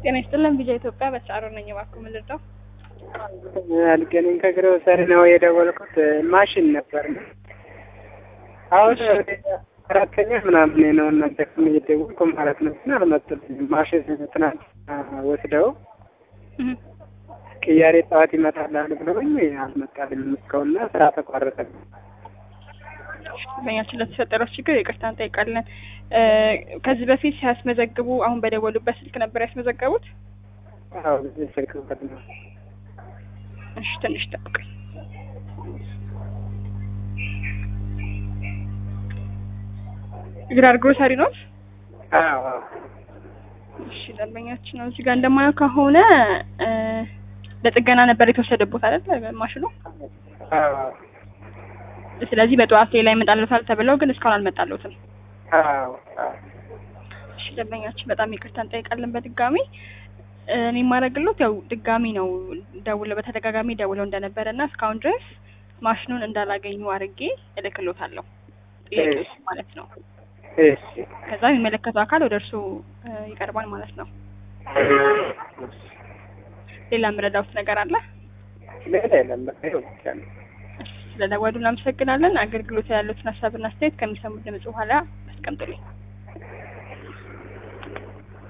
ጤና ይስጥልን ቪዛ ኢትዮጵያ በተሳሮ ነኝ። እባክዎ ምን ልርዳው? አልገናኝ ከግሮሰሪ ነው የደወልኩት። ማሽን ነበር ነው አሁን አራተኛ ምናምን ነው እናንተ እየደወልኩ ማለት ነው። ግን አልመጡልኝም። ማሽን ትናንት ወስደው ቅያሬ ጠዋት ይመጣላል ብለውኝ አልመጣልኝም እስካሁንና ስራ ተቋረጠ። በኛችን ለተፈጠረው ችግር ይቅርታ እንጠይቃለን። ከዚህ በፊት ሲያስመዘግቡ አሁን በደወሉበት ስልክ ነበር ያስመዘገቡት? አዎ ጊዜ ስልክበት ነው። እሺ ትንሽ ጠብቀኝ። ግራር ግሮሰሪ ነው? አዎ እሺ ደንበኛችን ነው። እዚህ ጋር እንደማየው ከሆነ ለጥገና ነበር የተወሰደቦት አይደል ማሽኑ? አዎ ስለዚህ በጠዋት ሌላ ይመጣልዎታል ተብለው ግን እስካሁን አልመጣልዎትም። አዎ እሺ ደንበኛችን በጣም ይቅርታ እንጠይቃለን በድጋሚ እኔ የማደርግሎት ያው ድጋሚ ነው ደውለው በተደጋጋሚ ደውለው እንደነበረ እና እስካሁን ድረስ ማሽኑን እንዳላገኙ አድርጌ እልክሎታለሁ ጥያቄዎች ማለት ነው። እሺ ከዛ የሚመለከተው አካል ወደ እርሱ ይቀርባል ማለት ነው። ሌላ የምረዳውት ነገር አለ? ሌላ የለም። በቃ ይኸው ብቻ ነው። ስለደወሉ እናመሰግናለን። አገልግሎት ያሉትን ሀሳብና አስተያየት ከሚሰሙት ድምጽ በኋላ አስቀምጡልኝ።